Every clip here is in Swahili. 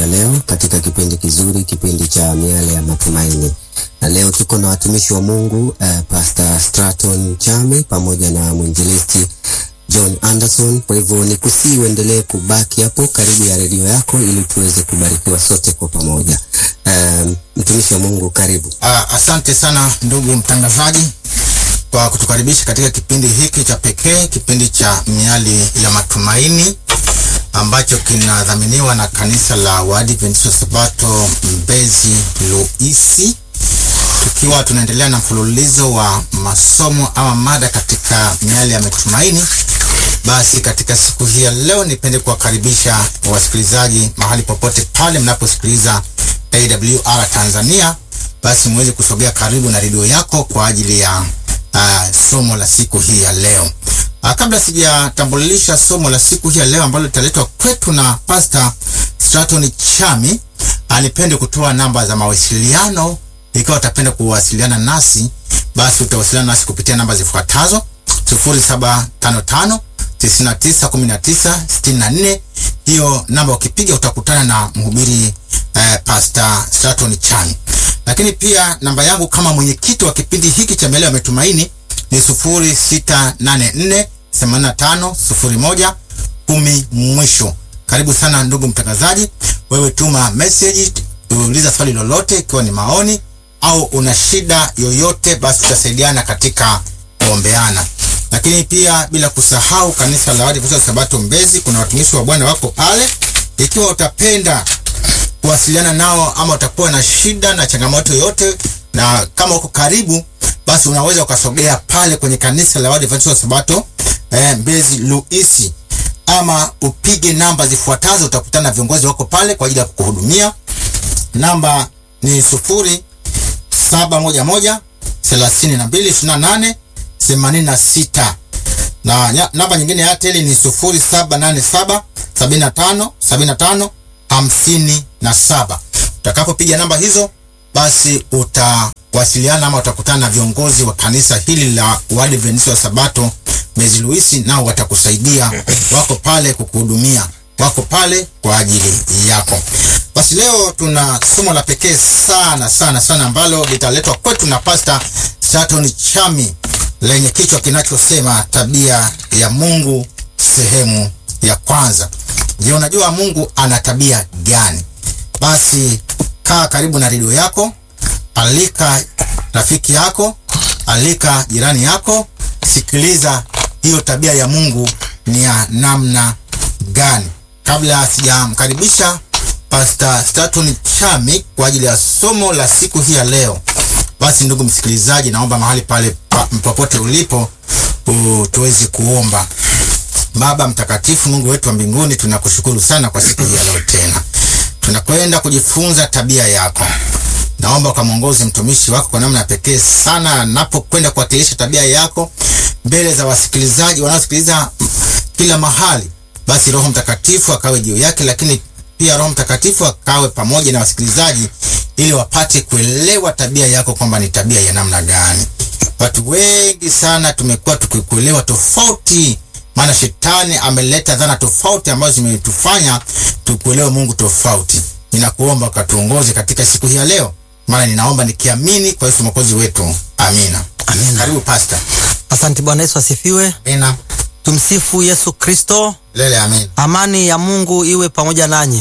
leo katika kipindi kizuri, kipindi cha miale ya matumaini, na leo tuko na watumishi wa Mungu uh, Pastor Straton Chami pamoja na mwinjilisti John Anderson. Kwa hivyo ni kusii uendelee kubaki hapo karibu ya redio yako ili tuweze kubarikiwa sote kwa pamoja. Um, mtumishi wa Mungu karibu. Uh, asante sana ndugu mtangazaji kwa kutukaribisha katika kipindi hiki cha pekee, kipindi cha miali ya matumaini ambacho kinadhaminiwa na kanisa la Waadventista Sabato Mbezi Luisi, tukiwa tunaendelea na mfululizo wa masomo ama mada katika miali ya matumaini. Basi katika siku hii ya leo, nipende kuwakaribisha wasikilizaji mahali popote pale mnaposikiliza AWR Tanzania, basi muweze kusogea karibu na redio yako kwa ajili ya uh, somo la siku hii ya leo. Uh, kabla sijatambulisha somo la siku hii ya leo ambalo litaletwa kwetu na Pastor Straton Chami, anipende kutoa namba za mawasiliano. Ikiwa utapenda kuwasiliana nasi, basi utawasiliana nasi kupitia namba zifuatazo: 0755 991964. Hiyo namba ukipiga utakutana na mhubiri eh, Pastor Straton Chami. Lakini pia namba yangu kama mwenyekiti wa kipindi hiki cha miale ya matumaini ni 0684 85 01 10 mwisho. Karibu sana ndugu mtangazaji, wewe tuma message, uliza swali lolote, ikiwa ni maoni au una shida yoyote, basi tutasaidiana katika kuombeana. Lakini pia bila kusahau kanisa la Waadventista Sabato Mbezi, kuna watumishi wa Bwana wako pale. Ikiwa utapenda kuwasiliana nao ama utakuwa na shida na changamoto yoyote, na kama uko karibu, basi unaweza ukasogea pale kwenye kanisa la Waadventista Sabato eh, Mbezi Luisi, ama upige namba zifuatazo, utakutana na viongozi wako pale kwa ajili ya kukuhudumia. Namba ni sufuri saba moja moja thelathini na mbili ishirini na nane themanini na sita na namba nyingine ya Airtel ni sufuri saba nane saba sabini na tano sabini na tano hamsini na saba. Utakapopiga namba hizo, basi utawasiliana ama utakutana na viongozi wa kanisa hili la Waadventista wa Sabato Mbezi Luisi, nao watakusaidia. Wako pale kukuhudumia, wako pale kwa ajili yako. Basi leo tuna somo la pekee sana sana sana ambalo litaletwa kwetu na Pastor Straton Chami lenye kichwa kinachosema tabia ya Mungu sehemu ya kwanza. Je, unajua Mungu ana tabia gani? Basi kaa karibu na redio yako, alika rafiki yako, alika jirani yako, sikiliza hiyo tabia ya Mungu ni ya namna gani. Kabla sijamkaribisha Pastor Straton Chami kwa ajili ya somo la siku hii ya leo, basi ndugu msikilizaji, naomba mahali pale pa, popote ulipo tuweze kuomba. Baba mtakatifu, Mungu wetu wa mbinguni, tunakushukuru sana kwa siku hii ya leo. Tena tunakwenda kujifunza tabia yako. Naomba ukamwongoze mtumishi wako kwa namna ya pekee sana, anapokwenda kuwakilisha tabia yako mbele za wasikilizaji wanaosikiliza kila mahali. Basi Roho Mtakatifu akawe juu yake, lakini pia Roho Mtakatifu akawe pamoja na wasikilizaji ili wapate kuelewa tabia yako kwamba ni tabia ya namna gani. Watu wengi sana tumekuwa tukikuelewa tofauti, maana shetani ameleta dhana tofauti ambazo zimetufanya tukuelewe Mungu tofauti. Ninakuomba ukatuongoze katika siku hii ya leo, maana ninaomba nikiamini kwa Yesu mwokozi wetu, amina. Amina. Karibu pastor. Asante. Bwana Yesu asifiwe. Amina. Tumsifu Yesu Kristo. Lele, amina. Amani ya Mungu iwe pamoja nanyi.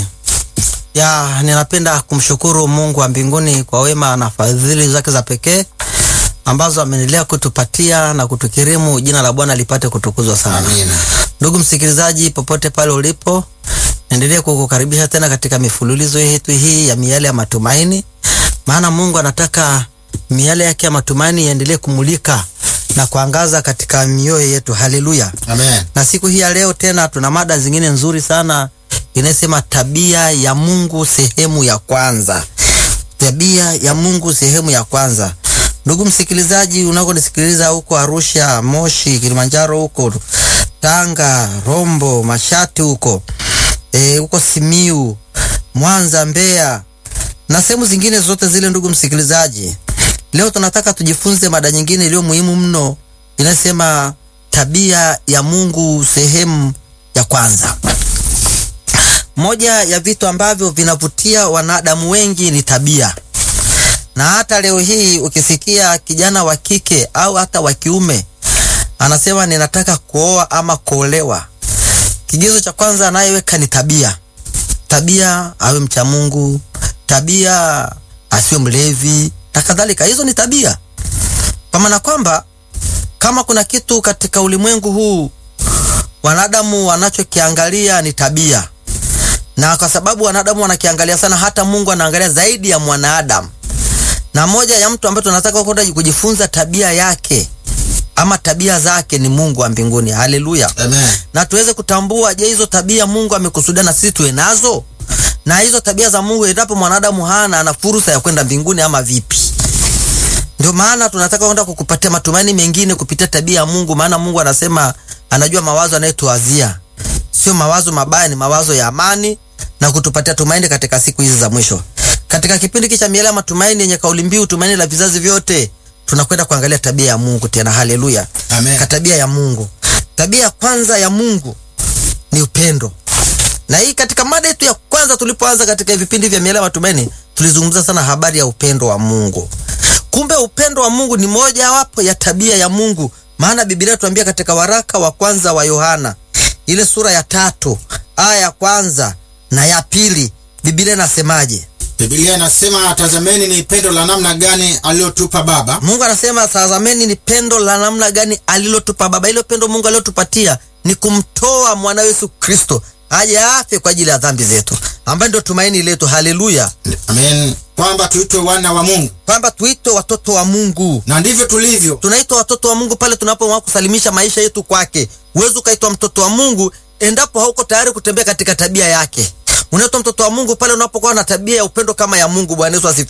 Ya, ninapenda kumshukuru Mungu wa mbinguni kwa wema na fadhili zake za pekee ambazo ameendelea kutupatia na kutukirimu. Jina la Bwana lipate kutukuzwa sana. Amina. Ndugu msikilizaji, popote pale ulipo, naendelea kukukaribisha tena katika mifululizo yetu hii ya miale ya matumaini, maana Mungu anataka miale yake ya matumaini iendelee kumulika na kuangaza katika mioyo yetu. Haleluya! Amen. Na siku hii ya leo tena tuna mada zingine nzuri sana inayosema tabia ya Mungu sehemu ya kwanza. Tabia ya Mungu sehemu ya kwanza. Ndugu msikilizaji, unakonisikiliza huko Arusha, Moshi, Kilimanjaro, huko Tanga, Rombo, Mashati, huko e, huko Simiu, Mwanza, Mbeya na sehemu zingine zote zile, ndugu msikilizaji, leo tunataka tujifunze mada nyingine iliyo muhimu mno inasema tabia ya Mungu sehemu ya kwanza. moja ya vitu ambavyo vinavutia wanadamu wengi ni tabia, na hata leo hii ukisikia kijana wa kike au hata wa kiume anasema ninataka kuoa ama kuolewa, kigezo cha kwanza anayeweka ni tabia. Tabia awe mcha Mungu, tabia asiwe mlevi na kadhalika. Hizo ni tabia, kwa maana kwamba kama kuna kitu katika ulimwengu huu wanadamu wanachokiangalia ni tabia, na kwa sababu wanadamu wanakiangalia sana, hata Mungu anaangalia zaidi ya mwanadamu. Na moja ya mtu ambaye tunataka kwenda kujifunza tabia yake ama tabia zake ni Mungu wa mbinguni. Haleluya! Amen. na tuweze kutambua, je, hizo tabia Mungu amekusudia na sisi tuwe nazo? Na hizo tabia za Mungu, endapo mwanadamu hana, ana fursa ya kwenda mbinguni ama vipi? Ndio maana tunataka kwenda kukupatia matumaini mengine kupitia tabia ya Mungu, maana Mungu anasema anajua mawazo anayetuwazia sio mawazo mabaya, ni mawazo ya amani na kutupatia tumaini katika siku hizi za mwisho. Katika kipindi hiki cha Miele ya Matumaini yenye kauli mbiu tumaini la vizazi vyote, tunakwenda kuangalia tabia ya Mungu tena. Haleluya! Amen. Ka tabia ya Mungu, tabia ya kwanza ya Mungu ni upendo. Na hii katika mada yetu ya kwanza tulipoanza katika vipindi vya Miele ya Matumaini tulizungumza sana habari ya upendo wa Mungu. Kumbe upendo wa Mungu ni moja wapo ya tabia ya Mungu, maana Biblia tuambia katika waraka wa kwanza wa Yohana ile sura ya tatu aya ya kwanza na ya pili, Biblia inasemaje? Biblia inasema tazameni ni pendo la namna gani aliyotupa Baba Mungu anasema tazameni ni pendo la namna gani alilotupa Baba. Ile pendo Mungu alilotupatia ni kumtoa mwana Yesu Kristo aje afe kwa ajili ya dhambi zetu, ambaye ndio tumaini letu. Haleluya, Amen, kwamba tuitwe wana wa Mungu, kwamba tuitwe watoto wa Mungu. na ndivyo tulivyo. Tunaitwa watoto wa Mungu pale tunapoamua kusalimisha maisha yetu kwake. Huwezi ukaitwa mtoto wa Mungu endapo hauko tayari kutembea katika tabia yake. Unaitwa mtoto wa Mungu pale unapokuwa na tabia ya upendo kama ya Mungu. Bwana Yesu asifiwe.